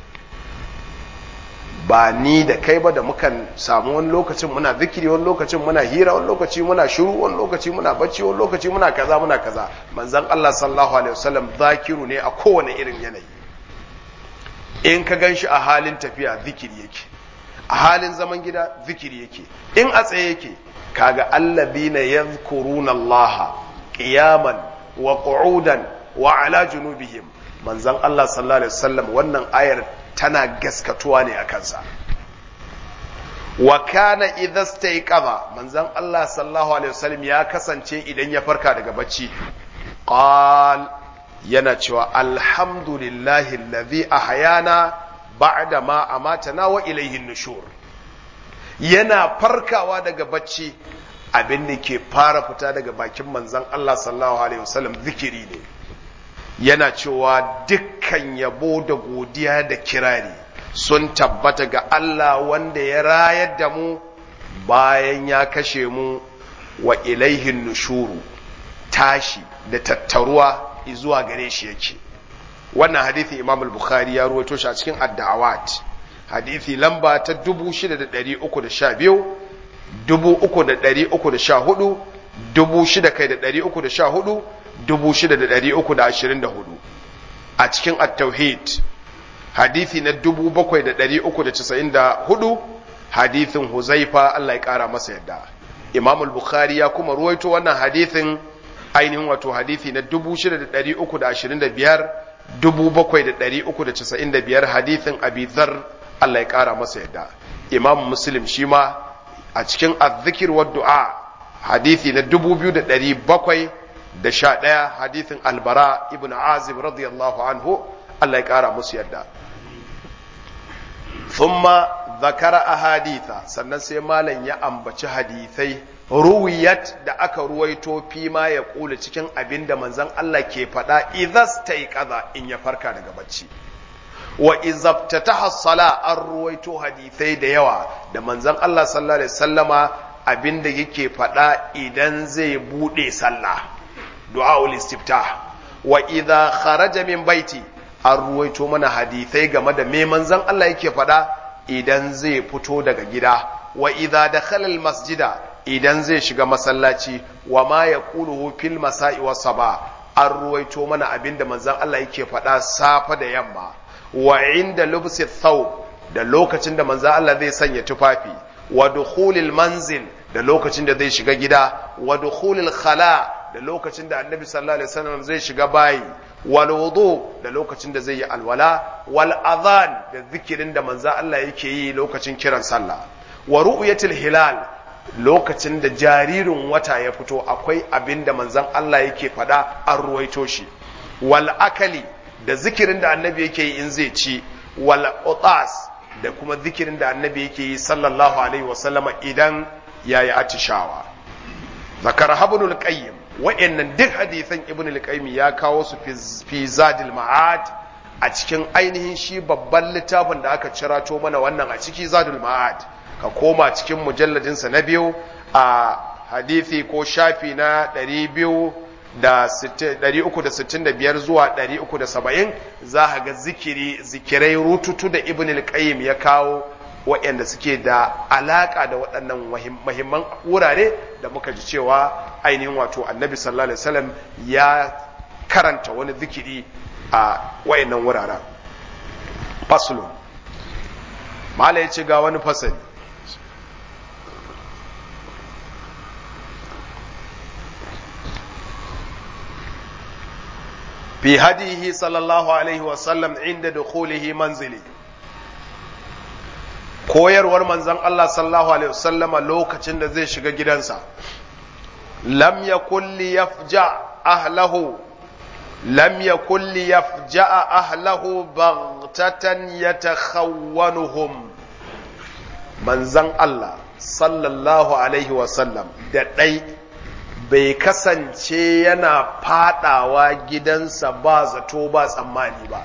ba ni da kai ba da mukan samu wani lokacin muna zikiri wani lokacin muna hira wani lokaci muna shiru wani lokaci muna bacci wani lokaci muna kaza muna kaza manzon Allah sallallahu alaihi wasallam zakiru ne a kowane irin yanayi in ka ganshi a halin tafiya zikiri yake a halin zaman gida zikiri yake in a tsaye yake kaga alladhina yadhkuruna Allah qiyaman wa qu'udan wa ala junubihim manzon Allah sallallahu alaihi wasallam wannan ayar tana gaskatuwa ne a kansa wa kana idza stayqadha manzon Allah sallallahu alaihi wasallam ya kasance idan ya farka daga bacci qal yana cewa alhamdulillahi alladhi ahyana ba'da ma amatana wa ilayhi nushur yana farkawa daga bacci abin da ke fara fita daga bakin manzon Allah sallallahu alaihi wasallam zikiri ne yana cewa dukkan yabo da godiya da kirari sun tabbata ga Allah wanda ya rayar da mu bayan ya kashe mu wa ilaihin nushuru tashi da tattaruwa zuwa gare shi yake wannan hadithi imam al-bukhari ya ruwaito shi a cikin ad-da'awat hadithi lamba ta 6312 3314 6000 kai da 314 6,324 a cikin at-tauhid hadithi na 7,394 hadithin huzaifa Allah ya kara masa yadda imam al-bukhari ya kuma ruwaito wannan hadithin ainihin wato hadithi na 6,325 7,395 hadithin abi dhar Allah ya kara masa yadda imam muslim shi ma a cikin azzikir wa du'a hadithi na 2,700 da sha ɗaya hadithin albara ibn azib radiyallahu anhu Allah ya ƙara musu yadda thumma zakara ahaditha sannan sai malam ya ambaci hadithai ruwiyat da aka ruwaito fi ma ya kula cikin abin da manzon Allah ke faɗa idhas kaza in ya farka daga bacci wa izabtataha sala an ruwaito hadithai da yawa da manzon Allah sallallahu alaihi wasallama abin da yake faɗa idan zai buɗe sallah du'a'ul istiftah wa idha kharaja min baiti an ruwaito mana hadithai game da me manzon Allah yake faɗa idan zai fito daga gida wa idha dakhala al masjida idan zai shiga masallaci wa ma yaquluhu fil masa'i was saba an ruwaito mana abinda manzon Allah yake faɗa safa da yamma wa inda lubsi thawb da lokacin da manzon Allah zai sanya tufafi wa dukhulil manzil da lokacin da zai shiga gida wa dukhulil khala da lokacin da annabi sallallahu alaihi wasallam zai shiga bayi wal wudu da lokacin da zai yi alwala wal adhan da zikirin da manzo Allah yake yi lokacin kiran sallah wa ru'yatil hilal lokacin da jaririn wata ya fito akwai abin da manzon Allah yake faɗa an ruwaito shi wal akali da zikirin da annabi yake yi in zai ci wal utas da kuma zikirin da annabi yake yi sallallahu alaihi wasallama idan yayi atishawa zakar habnul qayyim wa'annan duk hadisan ibn al-qayyim ya kawo su fi zadil ma'ad a cikin ainihin shi babban littafin da aka cirato mana wannan a ciki zadul ma'ad ka koma cikin mujalladin sa na biyu a hadisi ko shafi na 200 da 365 zuwa 370 za ka ga zikiri zikirai rututu da ibn al-qayyim ya kawo waɗanda suke da alaƙa da waɗannan mahimman wurare da muka ji cewa ainihin wato annabi sallallahu alaihi wasallam ya karanta wani zikiri a waɗannan wuraren faslun mala ya ce ga wani fasali fi hadihi sallallahu alaihi wasallam inda dukhulihi manzili koyarwar manzon Allah sallallahu alaihi wasallama lokacin da zai shiga gidansa lam yakul li yafja ahlahu lam yakul li yafja ahlahu baghtatan yatakhawwanuhum manzon Allah sallallahu alaihi wasallam da dai bai kasance yana fadawa gidansa ba zato ba tsammani ba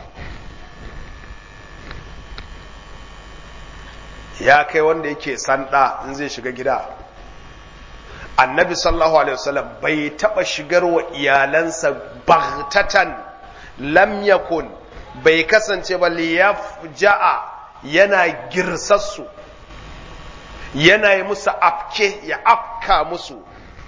ya kai wanda yake sanda in zai shiga gida annabi sallallahu alaihi wasallam bai taba shigar wa iyalansa baghtatan lam yakun bai kasance ba liyafja'a yana girsassu yana yi musu afke ya afka musu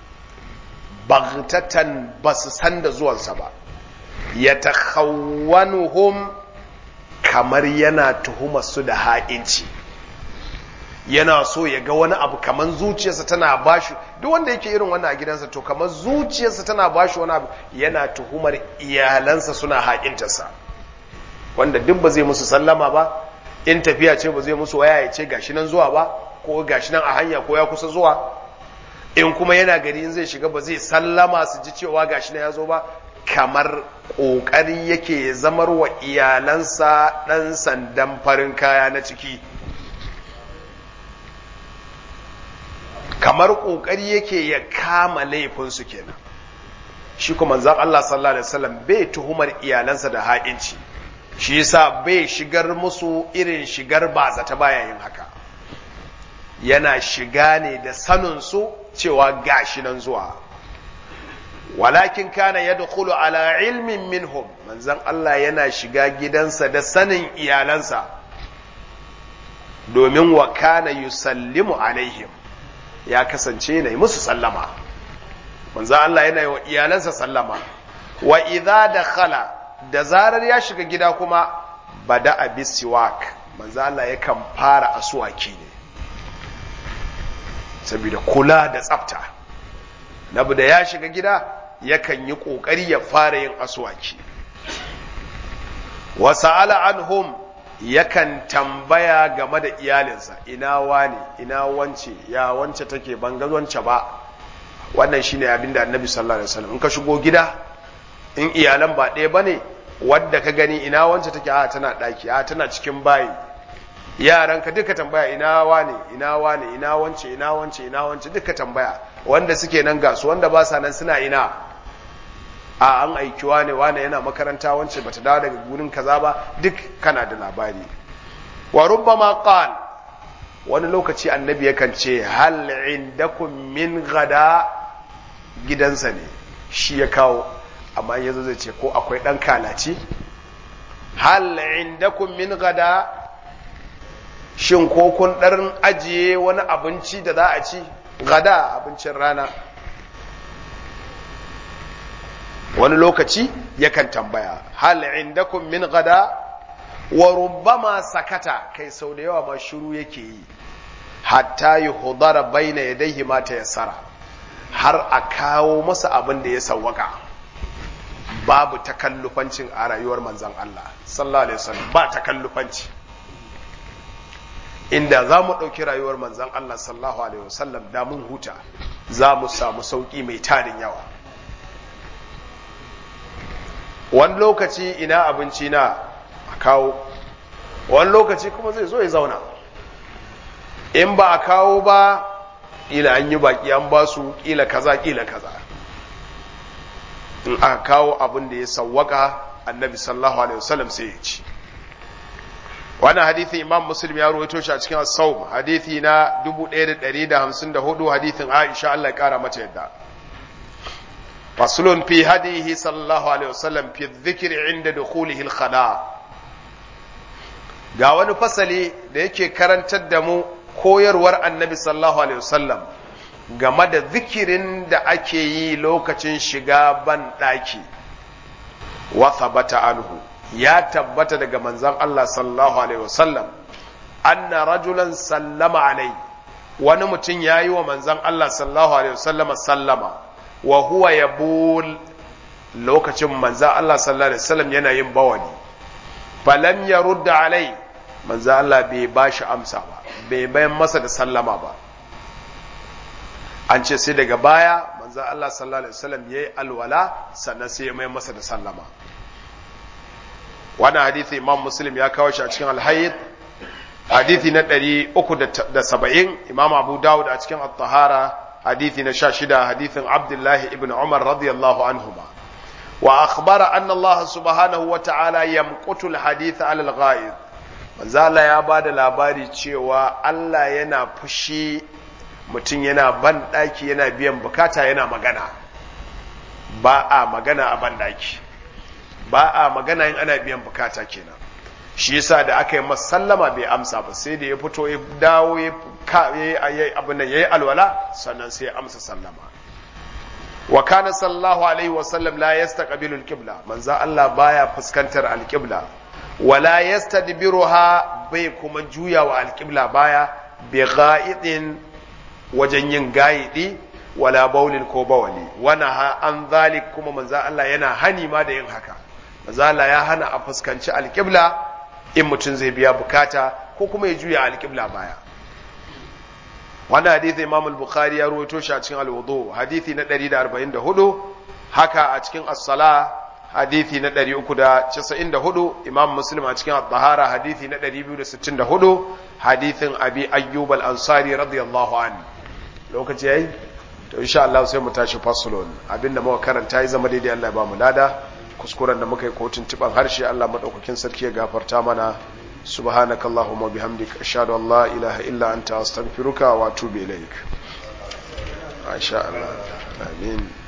baghtatan ba su san da zuwansa ba ya takhawwanuhum kamar yana tuhumar su da ha'inci yana so ya ga wani abu kamar zuciyarsa tana bashi duk wanda yake irin wannan a gidansa to kamar zuciyarsa tana bashi wani abu yana tuhumar iyalansa suna haƙintarsa wanda duk ba zai musu sallama ba in tafiya ce ba zai musu waya ya ce gashi nan zuwa ba ko gashi nan a hanya ko ya kusa zuwa in kuma yana gari in zai shiga ba zai sallama su ji cewa gashi nan ya zo ba kamar ƙoƙari yake zamar wa iyalansa ɗan sandan farin kaya na ciki kamar ƙoƙari yake ya kama laifinsu kenan shi kuma manzan Allah sallallahu alaihi wasallam bai tuhumar iyalansa da ha'inci shi yasa bai shigar musu irin shigar ba zata baya yin haka yana shiga ne da sanin su cewa gashi nan zuwa walakin kana yadkhulu ala ilmin minhum manzan Allah yana shiga gidansa da sanin iyalansa domin wa kana yusallimu alaihim ya kasance na yi musu sallama manzo Allah yana yi wa iyalansa sallama wa idza dakhala da zarar ya shiga gida kuma bada abisiwak manzo Allah yakan fara asuwaki ne saboda kula da tsafta nabu da ya shiga gida yakan yi kokari ya fara yin asuwaki wa sa'ala anhum yakan tambaya game da iyalinsa ina wane ina wance ya wance take ban ga wance ba wannan shine abin da annabi sallallahu alaihi wasallam in ka shigo gida in iyalan ba ɗaya bane wadda ka gani ina wance take a tana daki a tana cikin bayi yaran ka duka tambaya ina wane ina wane ina wance ina wance ina wance duka tambaya wanda suke nan gasu wanda ba sa nan suna ina a an aiki wane wane yana makaranta wance bata dawo daga gurin kaza ba duk kana da labari wa rubbama qal wani lokaci annabi yakan ce hal indakum min gada gidansa ne shi ya kawo amma yazo zai ce ko akwai dan kalaci hal indakum min gada shin ko kun ɗarin ajiye wani abinci da za a ci gada abincin rana wani lokaci yakan tambaya hal indakum min gada wa rubbama sakata kai sau da yawa ma shiru yake yi hatta yuhdara baina yadayhi ma tayassara har a kawo masa abin da ya sawwaka babu takallufancin a rayuwar manzon Allah sallallahu alaihi wasallam ba takallufanci inda za mu ɗauki rayuwar manzon Allah sallallahu alaihi wasallam da mun huta za mu samu sauƙi mai tarin yawa wani lokaci ina abinci na a kawo wani lokaci kuma zai zo ya zauna in ba a kawo ba ƙila an yi baƙi an ba su ƙila kaza ƙila kaza in aka kawo abin da ya sawwaka annabi sallallahu alaihi wasallam sai ya ci wannan hadithi imam muslim ya ruwaito shi a cikin as-sawm hadithi na 1154 hadithin aisha Allah ya kara mata yadda faslun fi hadihi sallallahu alaihi wasallam fi dhikri inda dukhulihi al-khala ga wani fasali da yake karantar da mu koyarwar annabi sallallahu alaihi wasallam game da zikirin da ake yi lokacin shiga ban ɗaki wa thabata anhu ya tabbata daga manzon Allah sallallahu alaihi wasallam anna rajulan sallama alai wani mutum ya yi wa manzon Allah sallallahu alaihi wasallama sallama wa huwa yabul lokacin manzon Allah sallallahu alaihi wasallam yana yin bawani falam yarudda alai manzon Allah bai bashi amsa ba bai bayan masa da sallama ba an ce sai daga baya manzo Allah sallallahu alaihi wasallam yayi alwala sannan sai ya mai masa da sallama wannan hadisi Imam Muslim ya kawo shi a cikin Al-Hayd hadisi na 370 Imam Abu Dawud a cikin At-Tahara hadisi na 16 hadisin Abdullah ibn Umar radiyallahu anhuma wa akhbara anna Allah subhanahu wa ta'ala yamqutu al-hadith ala al-ghaib manzo Allah ya bada labari cewa Allah yana fushi mutum yana ban ɗaki yana biyan bukata yana magana ba a magana a ban ɗaki ba a magana in ana biyan bukata kenan shi yasa da aka yi masallama bai amsa ba sai da ya fito ya dawo ya yi abin nan ya yi alwala sannan sai ya amsa sallama wa kana sallallahu alaihi wa sallam la yastaqbilu al-qibla manzo Allah baya fuskantar al-qibla wala yastadbiruha bai kuma juyawa al-qibla baya bi gha'idin wajen yin gayidi wala baulin ko bawali wana ha an zalik kuma manzo Allah yana hani ma da yin haka manzo Allah ya hana a fuskanci alƙibla in mutum zai biya bukata ko kuma ya juya alƙibla baya wannan hadisi Imam al-Bukhari ya rawaito shi a cikin al-Wudu hadisi na 144 haka a cikin as-Sala hadisi na 394 Imam Muslim a cikin at-Tahara hadisi na 264 hadisin Abi Ayyub al-Ansari radiyallahu anhu lokaci yayi to insha Allah sai mu tashi fasulun abinda muka karanta yi zama daidai Allah ya ba mu lada kuskuren da muka yi kotun tiban harshe Allah madaukakin sarki ya gafarta mana subhanakallahumma bihamdika ashhadu an la ilaha illa anta astaghfiruka wa atubu ilaik insha Allah amin